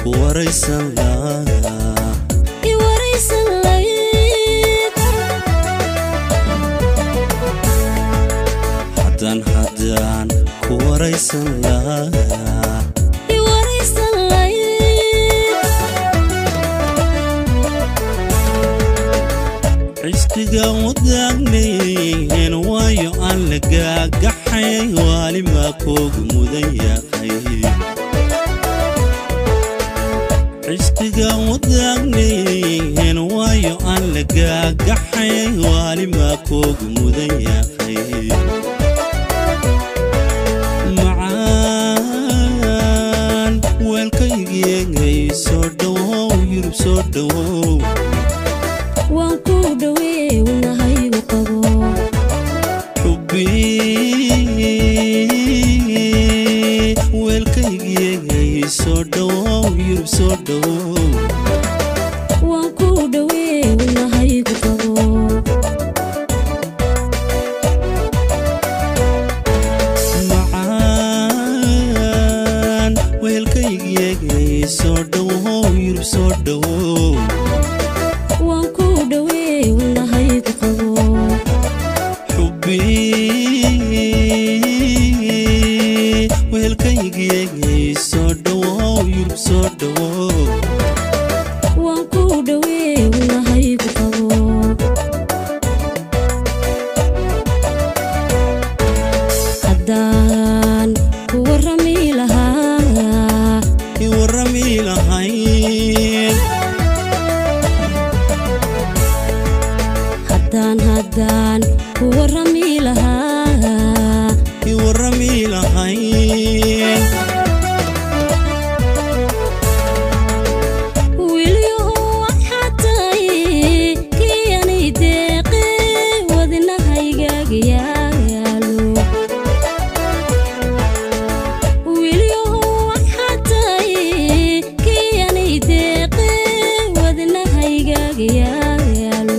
ku waraysan lahaa i waraysan layd haddaan haddaan ku waraysan lahaa i waraysan layd cishqiga wadaagnayn waayo aan la gaagaxay waalimaa koogu mudan yahay cishqiga wadaagnayn waayo aan la gaagaxay waalimaa koogu mudan yahay macaan weelkaygiyegay soo dhowow yurub soo dhowow waan ku dhowee wadnahaygu qabo xubbi weelkaygiyegay soo dhowow yurub soo dhowow waan ku dhowee wadnahaygu qabo macaan weelkaygiyegay soo dhowow yurub soo dhowow waan ku dhowee wadnahaygu qabo xubbi weelkaygiyegay soo dhowow yurub soo dhowow waan ku dhowee wadnahaygu qabo haddaan ku warrami lahaa i warrami lahayn haddaan haddaan ku warrami lahaa i warrami lahayn wiilyahu waxaa tahay kiyanay deeqe wadnahaygaaga yaalo wiilyahu waxaa tahay kiyanay deeqe wadnahaygaaga yaalo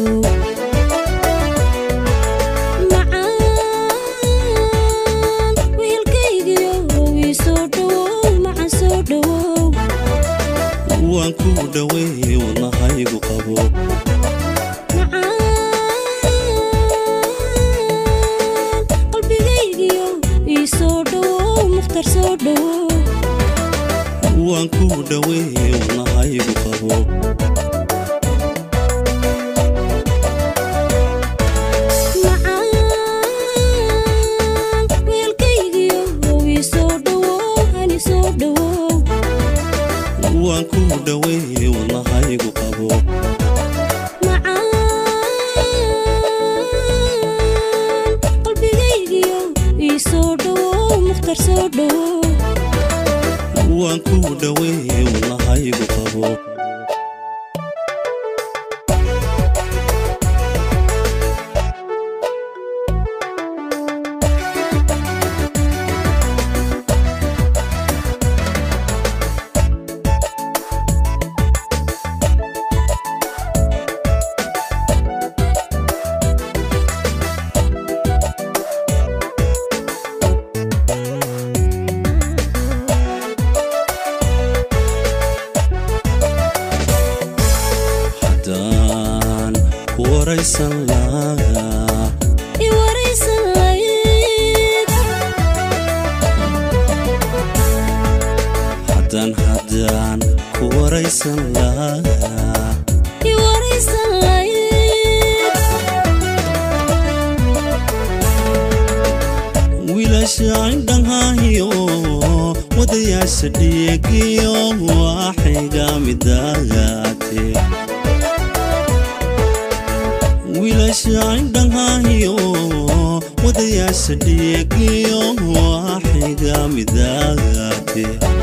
macaan wiilkaygiyo ii soo dhowow macan soo dhowow waan ku dhoweey wadnahaygu qabo macaan qalbigaygiyo ii soo dhowow mukhtar soo dhowow waan ku dhoweey wadnahaygu qabo macaan wiilkaygiyo ii soo dhowow hani soo dhowow waan ku dhoweey wadnahaygu qabo macaan qalbigaygiyo ii soo dhowow mukhtar soo dhowow waan ku dhoweey wadnahaygu qabo haddaan ku waraysan lahaa i waraysan layd haddaan haddaan ku waraysan lahaa i waraysan layd wiilasha indhanhayo wadayaasha dhiigiyo waaxiga midaagaate wiilasha indhanhayo wadayaasha dhiigiyo waaxiga midaagaate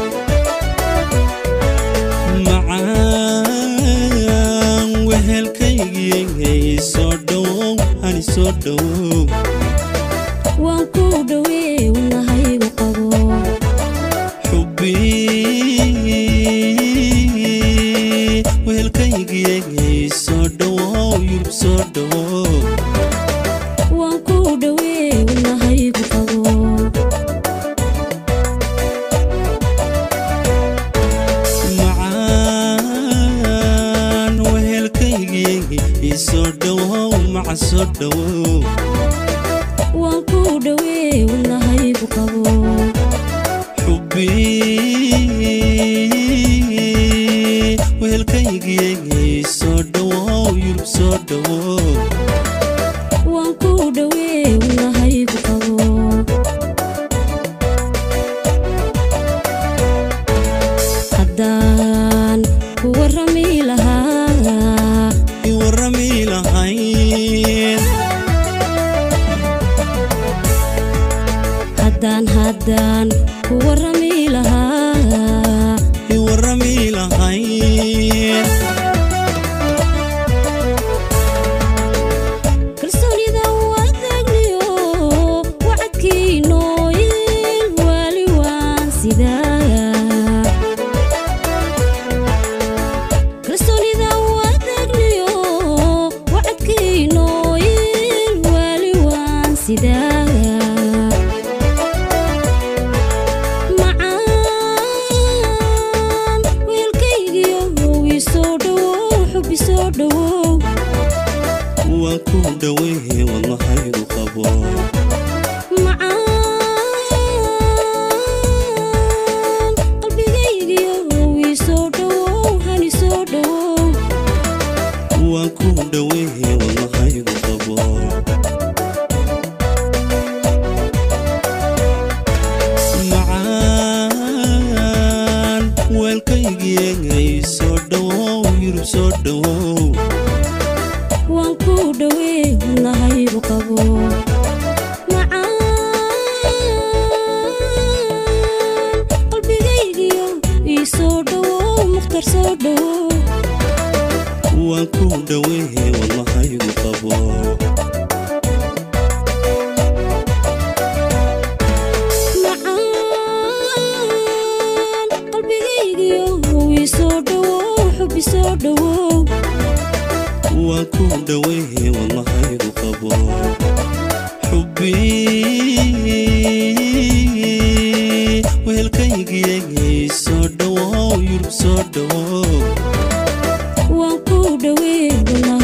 macaan wehelkaygiyay soo dhowow hani soo dhowow waan ku dhowee wadnahaygu qabo xubbi wehelkaygiyay soo dhowow yurub soo dhowow waan ku dhowee wadnahaygu qabo macaan wacan soo dhowow waan ku dhowee wadnahaygu qabo xubbi wehelkaygiyegay soo dhowow yurub soo dhowow waan ku dhowee wadnahaygu qabo haddaan ku warrami lahaa i warrami lahayn haddaan haddaan ku warrami lahaa i warrami lahayn kalsoonida wadagniyo wacadkiinooyin waali waan sidaa kalsoonida wadagniyo wacadkiinooyin waali waan sidaa macaan weelkaygiyo ii soo dhowow xubbi soo dhowow waan ku dhowey wadnahaygu qabo macaan qalbigaygiyo ii soo dhowow hani soo dhowow waan ku dhowey wadnahaygu qabo macaan weelkaygiyegay soo dhowow yurub soo dhowow waan ku dhowee wadnahaygu qabo macaan qalbigaygiyo ii soo dhowow mukhtar soo dhowow waan ku dhowey wadnahaygu qabo macaan qalbigaygiyo ii soo dhowow xubbi soo dhowow waan ku dhowey wadnahaygu qabo xubbi wehelkaygiyegay soo dhowow yurub soo dhowow waan ku dhowee wadnaha